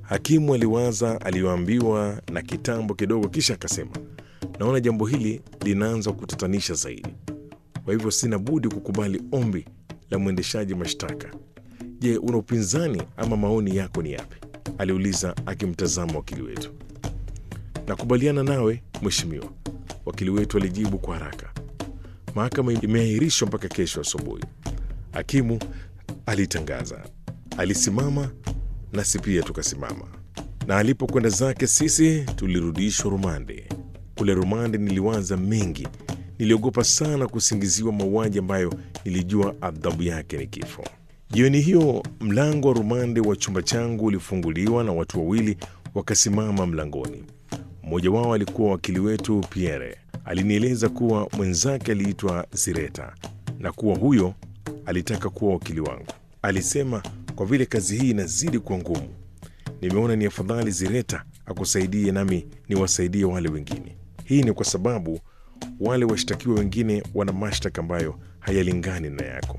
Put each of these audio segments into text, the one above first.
Hakimu aliwaza aliyoambiwa na kitambo kidogo, kisha akasema, naona jambo hili linaanza kutatanisha zaidi, kwa hivyo sina budi kukubali ombi la mwendeshaji mashtaka. Je, una upinzani ama maoni yako ni yapi? aliuliza akimtazama wakili wetu. Nakubaliana nawe mheshimiwa, wakili wetu alijibu kwa haraka. Mahakama imeahirishwa mpaka kesho asubuhi, hakimu alitangaza. Alisimama nasi pia tukasimama, na alipokwenda zake sisi tulirudishwa rumande. Kule rumande niliwaza mengi, niliogopa sana kusingiziwa mauaji ambayo nilijua adhabu yake ni kifo. Jioni hiyo mlango wa rumande wa chumba changu ulifunguliwa na watu wawili wakasimama mlangoni. Mmoja wao alikuwa wakili wetu Pierre. Alinieleza kuwa mwenzake aliitwa Zireta na kuwa huyo alitaka kuwa wakili wangu. Alisema kwa vile kazi hii inazidi kuwa ngumu, nimeona ni afadhali Zireta akusaidie nami niwasaidie wale wengine. Hii ni kwa sababu wale washtakiwa wengine wana mashtaka ambayo hayalingani na yako.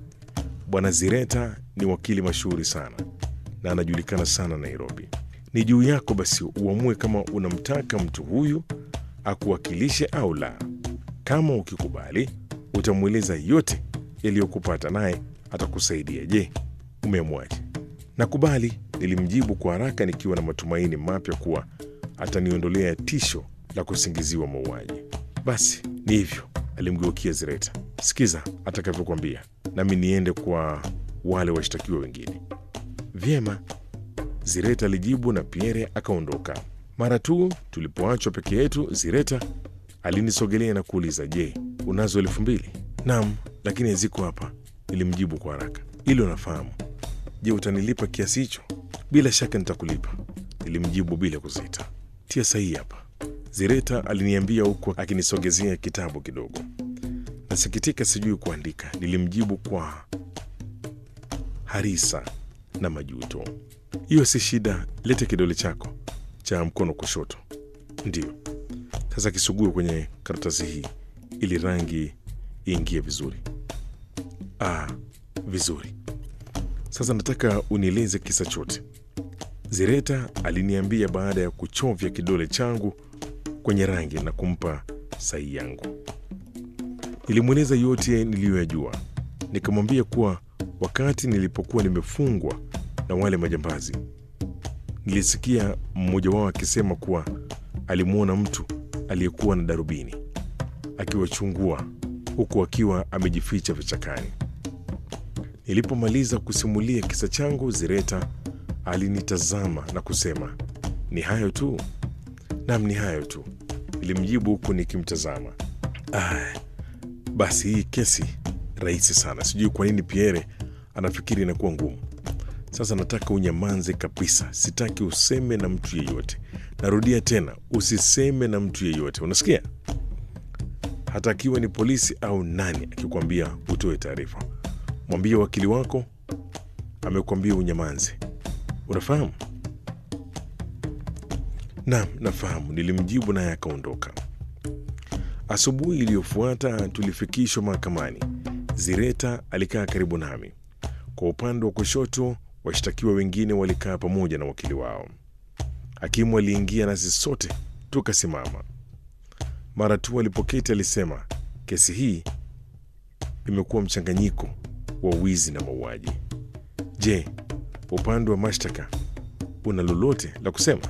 Bwana Zireta ni wakili mashuhuri sana na anajulikana sana Nairobi. Ni juu yako basi uamue kama unamtaka mtu huyu akuwakilishe au la. Kama ukikubali, utamweleza yote yaliyokupata, naye atakusaidia. Je, umeamwaje? Nakubali, nilimjibu kwa haraka nikiwa na matumaini mapya kuwa ataniondolea tisho la kusingiziwa mauaji. Basi ni hivyo, alimgeukia Zireta. Sikiza atakavyokwambia, nami niende kwa wale washtakiwa wengine. Vyema, Zireta alijibu na Pierre akaondoka. Mara tu tulipoachwa peke yetu, Zireta alinisogelea na kuuliza, je, unazo elfu mbili? Naam, lakini haziko hapa, nilimjibu kwa haraka. Hilo nafahamu. Je, utanilipa kiasi hicho? Bila shaka nitakulipa, nilimjibu bila kusita. Tia sahihi hapa, Zireta aliniambia huku akinisogezea kitabu kidogo. Nasikitika, sijui kuandika, nilimjibu kwa harisa na majuto. Hiyo si shida, lete kidole chako cha mkono kushoto. Ndiyo, sasa kisugue kwenye karatasi hii ili rangi iingie vizuri. Ah, vizuri. Sasa nataka unieleze kisa chote. Zireta aliniambia baada ya kuchovya kidole changu kwenye rangi na kumpa sahihi yangu. Nilimweleza yote niliyoyajua, nikamwambia kuwa wakati nilipokuwa nimefungwa na wale majambazi, nilisikia mmoja wao akisema kuwa alimwona mtu aliyekuwa na darubini akiwachungua huku akiwa amejificha vichakani. Nilipomaliza kusimulia kisa changu, Zireta alinitazama na kusema, ni hayo tu? Nam, ni hayo tu, nilimjibu huku nikimtazama. Ah, basi hii kesi rahisi sana. Sijui kwa nini Pierre anafikiri inakuwa ngumu. Sasa nataka unyamanze kabisa, sitaki useme na mtu yeyote. Narudia tena, usiseme na mtu yeyote, unasikia? Hata akiwa ni polisi au nani akikwambia utoe taarifa, mwambie wakili wako amekwambia unyamanze. Unafahamu? Naam, nafahamu, nilimjibu naye akaondoka. Asubuhi iliyofuata tulifikishwa mahakamani. Zireta alikaa karibu nami. Kwa upande wa kushoto, washtakiwa wengine walikaa pamoja na wakili wao. Hakimu aliingia nasi sote tukasimama. Mara tu alipoketi alisema, kesi hii imekuwa mchanganyiko wa wizi na mauaji. Je, upande wa mashtaka una lolote la kusema?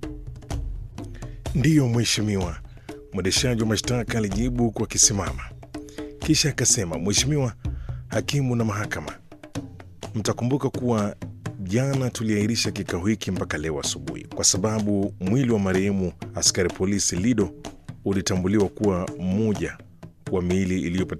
Ndiyo mheshimiwa, mwendeshaji wa mashtaka alijibu kwa kisimama, kisha akasema, Mheshimiwa hakimu na mahakama, mtakumbuka kuwa jana tuliahirisha kikao hiki mpaka leo asubuhi kwa sababu mwili wa marehemu askari polisi Lido ulitambuliwa kuwa mmoja wa miili iliyopatikana